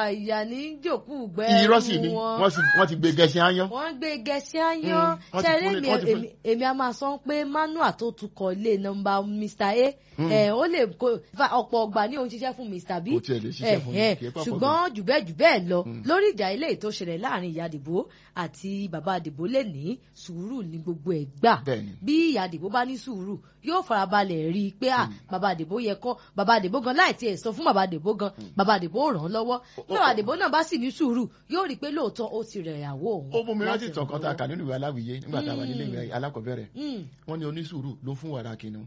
ìyá ní jòkú gbẹ irọ́ sì ni wọn wọ́n sì- wọ́n ti gbé gẹ̀ẹ́sì áyán wọ́n gbé gẹ̀ẹ́sì áyán Mm, wọ́n ti ṣẹ́rí fún ní- èmi wọ́n ti fún- èmi- èmi a máa sọ pé manual tó tukọ̀ ilé nọmba Mr A Mm. ẹ̀, ó lè kó fa ọ̀pọ̀ ọgbà ní òun ṣiṣẹ́ fún Mr B Kò tiẹ̀ lè ṣiṣẹ́ fún mi, ẹ̀, kì í pàpọ̀ ṣùgbọ́n jù bẹ́ẹ̀ jù bẹ́ẹ̀ lọ Mm. lórí ìjà ilé tó ṣẹlẹ̀ láàrin ìyá àdìbò àti bàbá àdìbò lè ní sùúrù ní gbogbo ẹ̀ gbà Bẹ́ẹ̀ni. bí ìyá àdìbò bá ní sùúrù yóò farabalẹ̀ rí i pé à bàbá àdìbò yẹ kọ́ bàbá àdìbò gan láì tiẹ̀ sọ fún bàbá àdìbò gan bàbá àdìbò ó ràn án lọ́wọ́ bí bàbá àdìbò náà bá sì ní sùúrù yóò rí i pé lóòótọ́ ó ti rẹ̀ ìyàwó òun. ó mú mi rántí láti ìtàn kan tá a kà nínú ìwé aláwìyé nígbà tá a wà nílé Mm. ìwé alákọ̀ọ́bẹ̀rẹ̀ Mm. wọ́n ní onísùúrù ló fún wàrà kìnnìún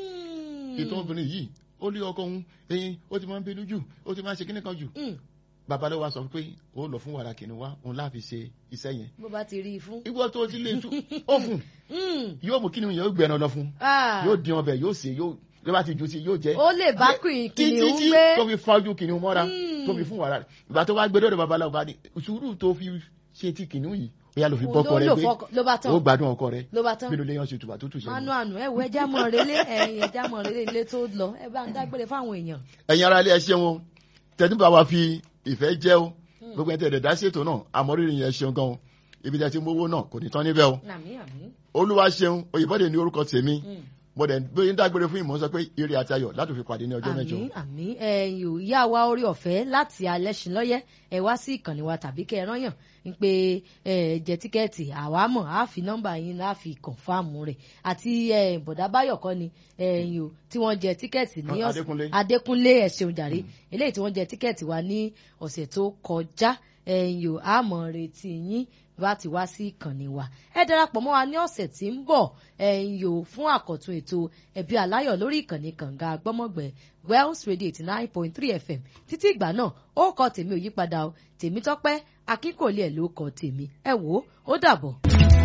Mm. ìtàn obìnrin yìí ó lé ọkọ òun ẹyin ó ti máa ń bínú jù ó ti máa ń ṣe kíní kan jù Mm. bàbá ló wá sọ pé ó lọ fún wàrà kìnnìún wá òun láfi ṣe iṣẹ́ yẹn bó bá ti rí i fún. ìwọ tó ti lè tú ó fún Mm. yóò mú kíni yẹn ó gbẹ̀rẹ̀ lọ fún Ah. yóò dín ọbẹ̀ yóò sè yóò yóò bá ti ju sí yóò jẹ ó lè bá kìnìún títí kìnìún tí gbé. tó fi fa ojú kìnìún mọ́ra Mm. tó fi fún wàrà rẹ̀ ìgbà tó wá gbé dọ́dọ̀ babaláwo bá ní sùúrù tó fi ṣe ti kìnìún yìí ó yà ló fi Òun bọ́kọ ló rẹ lò gbé fọkọ- ló bá tán ó gbádùn ọkọ rẹ ló bá tán. bí ló lè yan ṣe tùbà tó tù manu sẹ́yìn. àánú ẹ wo ẹja mọ relé ẹyin ẹja mọ relé ilé tó lọ ẹ bá ń dágbére fáwọn èèyàn. ẹ̀yin ara ilé ẹ ṣeun o tẹ̀túbà wa fi ìfẹ́ jẹ́ o gbogbo ẹ̀ tẹ̀lé dá sí ètò náà àmọ́rírì yẹn ṣeun gan o ibi tẹ̀ ti mówó náà kò ní tán níbẹ̀ o àmì àmì. olúwa ṣeun òyìnbọ́dé ní orúkọ tèmi Mm. mo dẹ̀ bí n dágbére fún ìmọ̀ sọ pé ire àti ayọ̀ láti fi pàdé ní ọjọ́ mẹ́jọ. àmì àmì ẹ̀yin ò yá wa orí ọ̀fẹ́ láti alẹ́ ṣìn lọ́yẹ́ ẹ wá sí ìkànnì wa tàbí kẹ́ ẹ rányàn ń pé ẹ jẹ tíkẹ́ẹ̀tì àwa mọ̀ á fi nọ́mbà yín á fi kọ̀ǹfàmù rẹ̀ àti ẹ, bọ̀dá báyọ̀ kọ́ ni ẹ̀yin ò tí wọ́n jẹ tíkẹ́ẹ̀tì ní ọ̀sẹ̀ Adékúnlé. adékúnlé ẹ ṣeun jàre eléyìí tí wọ́n jẹ tíkẹ́ẹ̀tì wa ní ọ̀sẹ̀ tó kọjá ẹ̀yin ò á mọ̀ retí yín bá ti wá sí ìkànnì wa ẹ darapọ̀ mọ́ wa ní ọ̀sẹ̀ tí ń bọ̀ ẹ̀yin yòó fún àkọ́tún ètò ẹ̀bí aláyọ̀ lórí ìkànnì kànga gbọ́mọ̀gbẹ́ Wells Radio eighty nine point three FM títí ìgbà náà ó kọ tèmi ò yípadà o tèmi tọ́pẹ́ akínkòlì ẹ̀ ló kọ tèmi ẹ wò ó ó dàbọ̀.